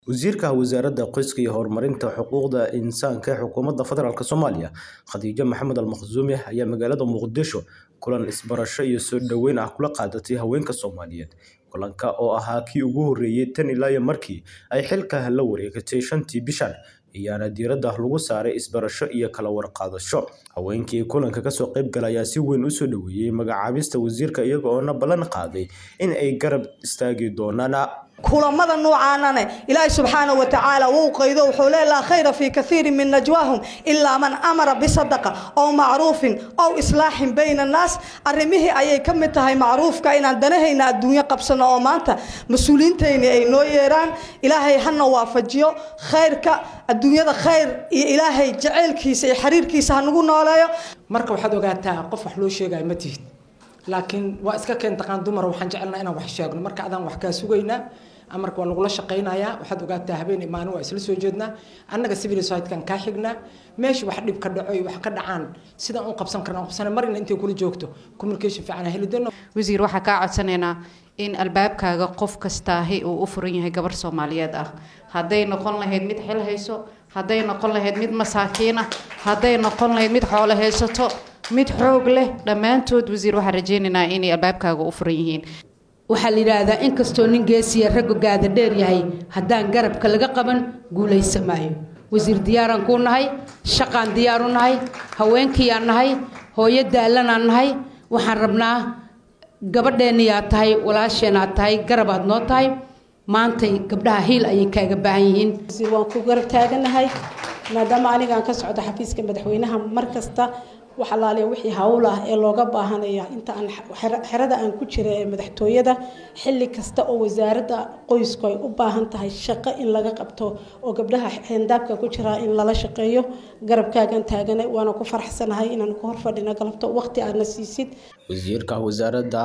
Wasiirka Wasaaradda Qoyska iyo Horumarinta Xuquuqda Insaanka ee Xukuumadda Federaalk Soomaaliya Khadija Maxamed Al-Maqsuumi ayaa magaalada Muqdisho kulan isbarasho iyo soo dhaweyn ah kula qaadatay haweenka Soomaaliyeed. Kulanka oo ahaa kii ugu horreeyay tan iyo markii ay xilka la wareegtay shantii bishan, ayaana diiradda lagu saaray isbarasho iyo kala warqabasho. Haweenkii kulanka ka soo qayb galay ayaa si weyn u soo dhaweeyay magacaabista wasiirka iyaga oo ballan qaaday in ay garab istaagi doonaan. kulamada noocaanane ilaahay subxaanahu wa tacaala wuu qaydo wuxuu leeyahay laa khayra fii kathiirin min najwaahum ilaa man amara bisadaqa ow macruufin ow islaaxin bayna annaas arrimihii ayay ka mid tahay macruufka inaan danahayna adduunyo qabsano oo maanta mas-uuliyiintayni ay noo yeeraan ilaahay hana waafajiyo khayrka adduunyada khayr iyo ilaahay jaceylkiisa iyo xiriirkiisa hanagu nooleeyo marka waxaad ogaataa qof wax loo sheegaya ma tihid laakiin waa iska keen taqaan dumar waxaan jecelnaa inaan wax sheegno marka adaan wax kaa sugaynaa amarka waa lagula shaqaynayaa waxaad ogaataa habeen imaanin waa isla soo jeednaa annaga civil society-kan kaa xignaa meesha wax dhib ka dhaco iyo wax ka dhacaan sidaan u qabsan karna qabsana marina intay kula joogto communication fiican heli doono wasiir waxaa kaa codsanaynaa in albaabkaaga qof kastaahi uu u furan yahay gabar soomaaliyeed ah hadday noqon lahayd mid xil hayso hadday noqon lahayd mid masaakiin ah hadday noqon lahayd mid xoolo haysato mid xoog leh dhammaantood wasiir waxaan rajaynaynaa inay albaabkaaga u furan yihiin waxaa la yidhaahdaa inkastoo nin geesiya raggu gaada dheer yahay haddaan garabka laga qaban guulaysa maayo wasiir diyaaraan kuu nahay shaqaan diyaaru nahay haweenkiiyaan nahay hooyo daalanaan nahay waxaan rabnaa gabadheenniyaad tahay walaasheenaad tahay garabaad noo tahay maantay gabdhaha hiil ayay kaaga baahan yihiin waan ku garab taaganahay maadaama anigaan ka socdo xafiiska madaxweynaha mar kasta wax alaaliya wixii hawl ah ee looga baahanaya inta aan xerada aan ku jira ee madaxtooyada xilli kasta oo wasaaradda qoysku ay u baahan tahay shaqo in laga qabto oo gabdhaha xeendaabka ku jira in lala shaqeeyo garabkaagan taaganay waana ku faraxsanahay inaan ku horfadhino galabto waqti aadna siisid wasiirka wasaaradda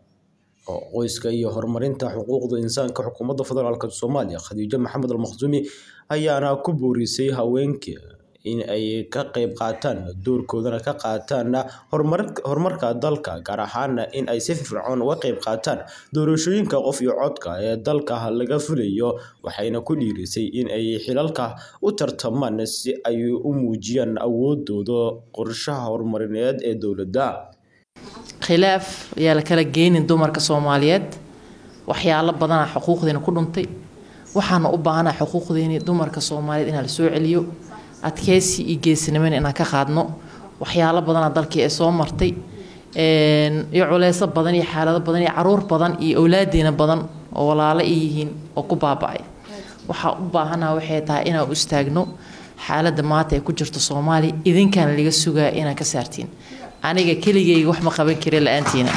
qoyska iyo horumarinta xuquuqda insaanka xukuumadda federaalk soomaaliya khadiijo maxamed al-maqsuumi ayaana ku boorisay haweenka in ay ka qayb qaataan doorkoodana ka qaataan horumarka dalka gaar ahaana in ay si firfircoon uga qayb qaataan doorashooyinka qof iyo codka ee dalka laga fulayo waxayna ku dhiirisay in ay xilalka u tartamaan si ay u muujiyaan awoodooda qorshaha horumarineed ee dowladda khilaaf ayaa la kala geynin dumarka soomaaliyeed waxyaalo badana xuquuqdeena ku dhuntay waxaana u baahanaa xuquuqdeeni dumarka soomaaliyeed inaa la soo celiyo adkeysi iyo geesinimona inaan ka qaadno waxyaalo badana dalkii ee soo martay iyo culeyso badan iyo xaalado badan iyo caruur badan iyo awlaadeena badan oo walaalo i yihiin oo ku baaba-ay waxaa u baahana waxay tahay inaan u istaagno xaaladda maanta ee ku jirto soomaaliya idinkaana laga sugaa inaan ka saartiin aniga keligayga wax ma qaban kari la-aantiina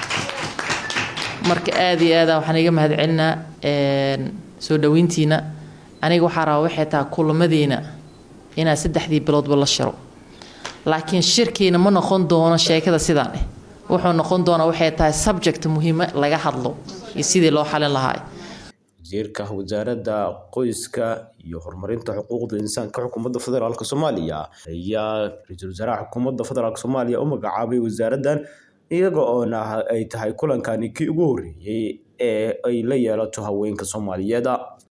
marka aada iyo aada waxaan iga mahad celinaa soo dhaweyntiina aniga waxaa rabaa waxay tahay kulamadeena inaan saddexdii biloodba la shiro laakiin shirkiina ma noqon doono sheekada sidaan eh wuxuu noqon doonaa waxay tahay subject muhiima laga hadlo iyo sidii loo xalin lahaa wasiirka wasaaradda qoyska iyo horumarinta xuquuqda insaanka xukuumadda federaalk soomaaliya ayaa ra-iisul wasaaraha xukuumadda federaalk soomaaliya u magacaabay wasaaraddan iyaga oona ay tahay kulankani kii ugu horreeyey ee ay la yeelato haweenka soomaaliyeed